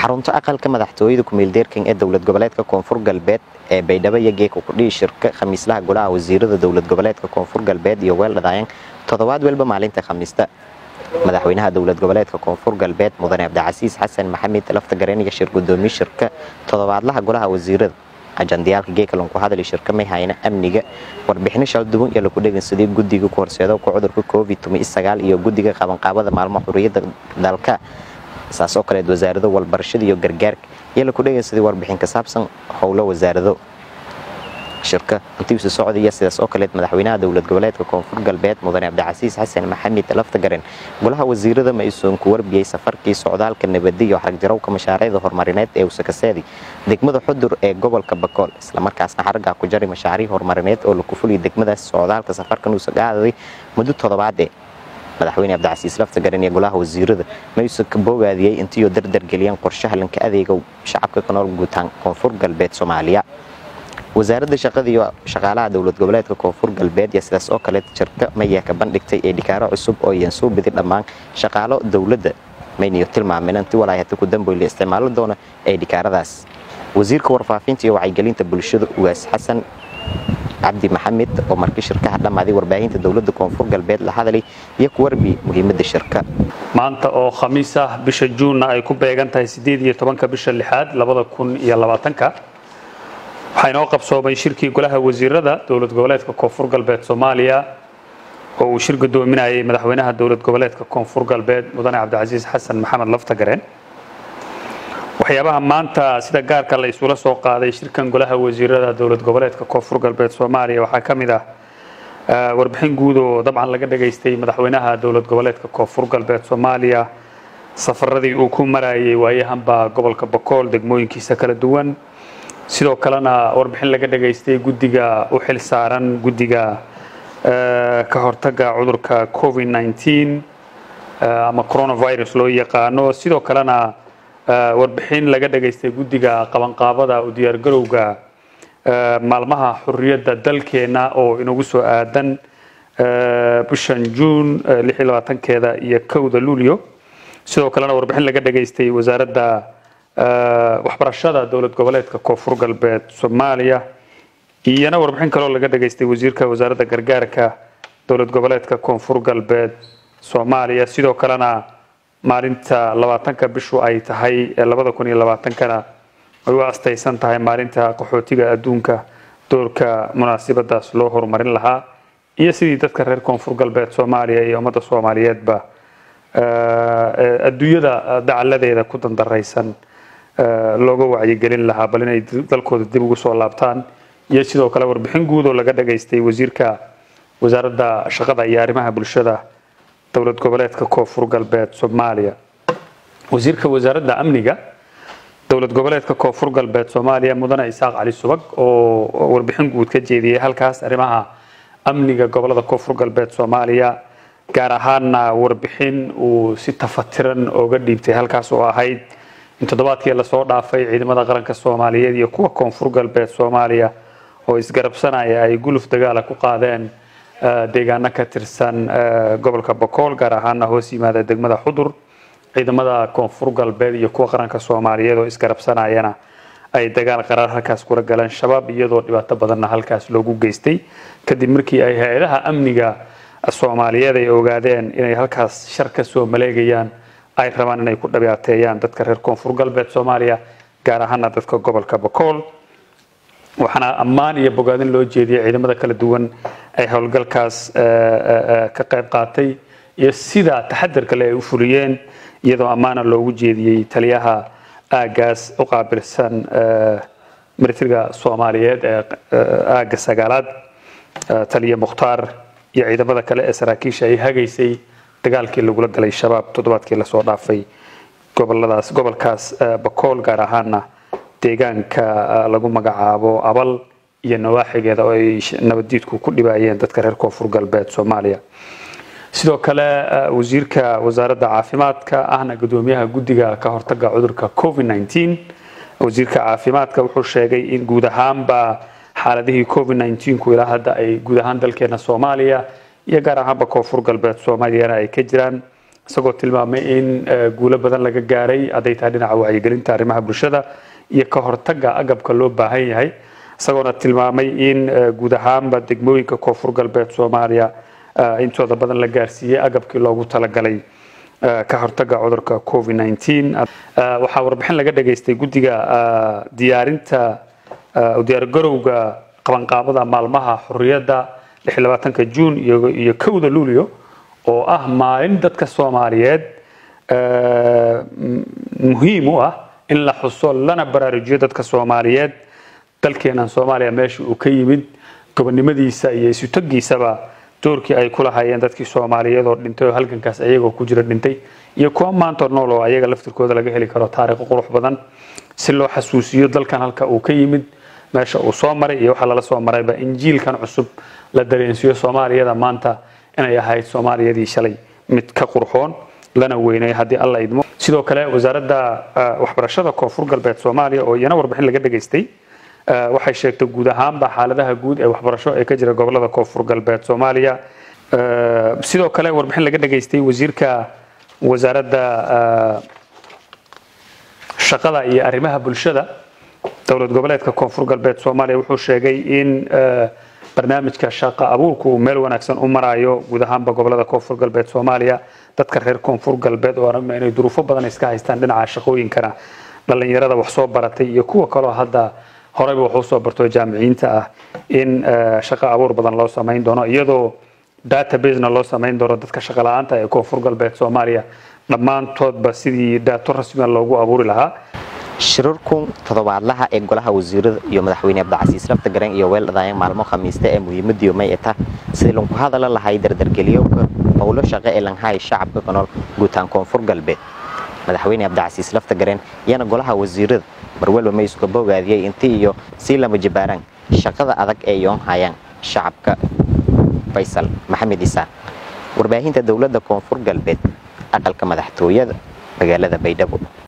xarunta aqalka madaxtooyada kumeeldeerkan ee dowlad goboleedka koonfur galbeed ee baydhabo iyo geeka kudhihi shirka khamiislaha golaha wasiirada dowlad goboleedka koonfur galbeed iyo weeldhadaayan toddobaad welba maalinta khamiista madaxweynaha dowlad goboleedka koonfur galbeed mudane cabdicasiis xasan maxamed lafta gareenaya shir gudoomiye shirka toddobaadlaha golaha wasiirada ajandiyaalka geekalan ku hadali shirka may hayna amniga warbixino shalduwan iyo laku dhegeysaday guddiga ku horseedo ku cudurka covid iyo guddiga qabanqaabada maalmo xuriyadda dalka saas oo kaleed wasaarado walbarashada iyo gargaarka iyo laku dhegeysaday warbixin ka saabsan howlo wasaarado shirka intiisu socdaya sidaas oo kaleed madaxweynaha dowlad goboleedka koonfur galbeed mudane cabdicasiis xasan maxamed laftagaren golaha wasiirada ma-isuun ku warbiyey safarkii socdaalka nabadi iyo xaragjarowka mashaariicda horumarineed ee usakaseedi degmada xudur ee gobolka bakool islamarkaasna xaraggaa ku jari mashaariic horumarineed oo laku fuliya degmadaas socdaalka safarkan uusagaadaday muddo toddobaadee madaxweyne cabdicasiis laftagaren iyo golaha wasiirada mayuusan ka boogaadiyey intiioo dardargeliyeen qorshaha lanka adeega shacabka ka nool guutaan koonfur galbeed soomaaliya wasaaradda shaqada iyo shaqaalaha dowlad goboleedka koonfur galbeed iyo sidaas oo kale shirka mayaa ka bandhigtay ee dhikaaro cusub oo iyan soo bidi dhammaan shaqaalo dowladda mayniyo tilmaameen inti walaayata ku damboy la isticmaalo doona ee dhikaaradaas wasiirka warfaafinta iyo wacyigelinta bulshada ugaas xasan cabdi maxamed oo markii shirkaha dhammaaday warbaahinta dowladda koonfur galbeed la hadalay iyo ku warbi muhiimadda shirka maanta oo khamiis ah bisha juunna ay ku beegan tahay sideed iyo tobanka bisha lixaad labada kun iyo labaatanka waxaa inoo qabsoomay shirkii golaha wasiirada dowlad goboleedka koonfur galbeed soomaaliya oo uu shir gudoominayay madaxweynaha dowlad goboleedka koonfur galbeed mudane cabdicasiis xasan maxamed laftagareen waxyaabaha maanta sida gaarka la isula soo qaaday shirkan golaha wasiirada dowlad goboleedka koonfur galbeed soomaaliya waxaa ka mid ah warbixin guud oo dabcan laga dhageystay madaxweynaha dowlad goboleedka koonfur galbeed soomaaliya safaradii uu ku marayay waayahanba gobolka bakool degmooyinkiisa kala duwan sidoo kalena warbixin laga dhageystay guddiga u xil saaran guddiga ka hortaga cudurka covid 19 ama coronavirus loo yaqaano sidoo kalena warbixin laga dhageystay guddiga qabanqaabada u diyaargarowga maalmaha xuriyadda dalkeena oo inagu soo aadan bishan juun keeda iyo kowda luulyo sidoo kalena warbixin laga dhageystay wasaaradda waxbarashada dowlad goboleedka koonfur galbeed soomaaliya iyana warbixin kaloo laga dhageystay wasiirka wasaaradda gargaarka dowlad goboleedka koonfur galbeed soomaaliya sidoo kalena maalinta labaatanka bishu ay tahay labada kun iyo labaatankana ay u astaysan tahay maalinta qaxootiga adduunka doorka munaasibadaas loo horumarin lahaa iyo sidii dadka reer koonfur galbeed soomaaliya iyo ummadda soomaaliyeedba adduunyada dacaladeeda ku dandaraysan looga wacyigelin lahaa bal inay dalkooda dib ugu soo laabtaan iyo sidoo kale warbixin guud oo laga dhageystay wasiirka wasaaradda shaqada iyo arrimaha bulshada dowlad goboleedka koonfur galbeed soomaaliya wasiirka wasaaradda amniga dowlad goboleedka koonfur galbeed soomaaliya mudane isaaq cali subag oo warbixin guud ka jeediyey halkaas arrimaha amniga gobolada koonfur galbeed soomaaliya gaar ahaanna warbixin uu si tafatiran ooga dhiibtay halkaas oo ahayd in toddobaadkii lasoo dhaafay ciidamada qaranka soomaaliyeed iyo kuwa koonfur galbeed soomaaliya oo isgarabsanaya ay guluf dagaala ku qaadeen deegaano ka tirsan gobolka bokool gaar ahaana hoos yimaada degmada xudur ciidamada koonfur galbeed iyo kuwa qaranka soomaaliyeed oo isgarabsanayana ay dagaal qaraar halkaas kula galeen shabaab iyadoo dhibaato badanna halkaas loogu geystay kadib markii ay hay-adaha amniga soomaaliyeed ay ogaadeen inay halkaas shar ka soo maleegayaan ay rabaan inay ku dhibaateeyaan dadka reer koonfur galbeed soomaaliya gaar ahaana dadka gobolka bokool waxaana ammaan iyo bogaadin loo jeediyay ciidamada kala duwan ay howlgalkaas ka qayb qaatay iyo sida taxadarka le ay u fuliyeen iyadoo ammaana loogu jeediyey taliyaha aagaas u qaabilsan militariga soomaaliyeed ee aagga sagaalaad taliya mukhtaar iyo ciidamada kale ee saraakiisha ay hagaysay dagaalkii lagula galay shabaab toddobaadkii lasoo dhaafay goboladaas gobolkaas bakool gaar ahaana deegaanka lagu magacaabo abal iyo nawaaxigeeda oo ay nabaddiidku ku dhibaayeen dadka reer koonfur galbeed soomaaliya sidoo kale wasiirka wasaaradda caafimaadka ahna gudoomiyaha guddiga ka hortaga cudurka covid 19 wasiirka caafimaadka wuxuu sheegay in guud ahaanba xaaladihii covid 19ku ilaa hadda ay guud ahaan dalkeena soomaaliya iyo gaar ahaanba koonfur galbeed soomaaliyana ay ka jiraan isagoo tilmaamay in guulo badan laga gaaray hadday tahay dhinaca wacyigelinta arrimaha bulshada iyo ka hortagga agabka loo baahan yahay isagoona tilmaamay in guud ahaanba degmooyinka koonfur galbeed soomaaliya intooda badan la gaarsiiyey agabkii loogu talagalay ka hortagga cudurka covid waxaa warbixin laga dhageystay guddiga diyaarinta diyaargarowga qabanqaabada maalmaha xurriyadda ka juun iyo kowda luulyo oo ah maalin dadka soomaaliyeed muhiim u ah in la xuso lana baraarujiyo dadka soomaaliyeed dalkeenan soomaaliya meesha uu ka yimid gobonnimadiisa iyo isutagiisaba doorkii ay ku lahaayeen dadkii soomaaliyeed oo dhintay oo halgankaas ayagoo ku jira dhintay iyo kuwa maanta nool oo ayaga laftirkooda laga heli karo taariikho qurux badan si loo xasuusiyo dalkan halka uu ka yimid meesha uu soo maray iyo waxaa lala soo marayba injiilkan cusub la dareensiiyo soomaaliyada maanta inay ahayd soomaaliyadii shalay mid ka qurxoon lana weynay haddii alla idmo sidoo kale wasaaradda waxbarashada koonfur galbeed soomaaliya oo iyana warbixin laga dhageystay waxay sheegtay guud ahaanba xaaladaha guud ee waxbarasho ee ka jira gobolada koonfur galbeed soomaaliya sidoo kale warbixin laga dhageystay wasiirka wasaaradda shaqada iyo arrimaha bulshada dowlad goboleedka koonfur galbeed soomaaliya wuxuu sheegay in barnaamijka shaqa abuurku uu meel wanaagsan u marayo guud ahaanba gobolada koonfur galbeed soomaaliya dadka reer koonfur galbeed oo aragna inay duruufo badan iska haystaan dhinaca shaqooyinkana dhallinyarada wax soo baratay iyo kuwa kaloo hadda horeyba wax usoo barto jaamiciyiinta ah in shaqo abuur badan loo samayn doono iyadoo databasena loo samayn doono dadka shaqo la-aanta ee koonfur galbeed soomaaliya dhammaantoodba sidii daato rasmiga loogu abuuri lahaa shirarku toddobaadlaha ee golaha wasiirada iyo madaxweyne abdicasiis lafta garan iyo weeldhadaayeen maalmo khamiista ee muhiimadiyo may eta sidii lanku hadala lahay dardargeliyowka howlo shaqo ee langhaay shacabka ka nool guutaan koonfur galbeed madaxweyne abdicasiis lafta gareen iyana golaha wasiirada marwalba may isuga bogaadiyey intii iyo sii lama jabaaraan shaqada adag ee yoon hayaan shacabka faysal maxamed isaaq warbaahinta dowladda koonfur galbeed aqalka madaxtooyada magaalada baydhabo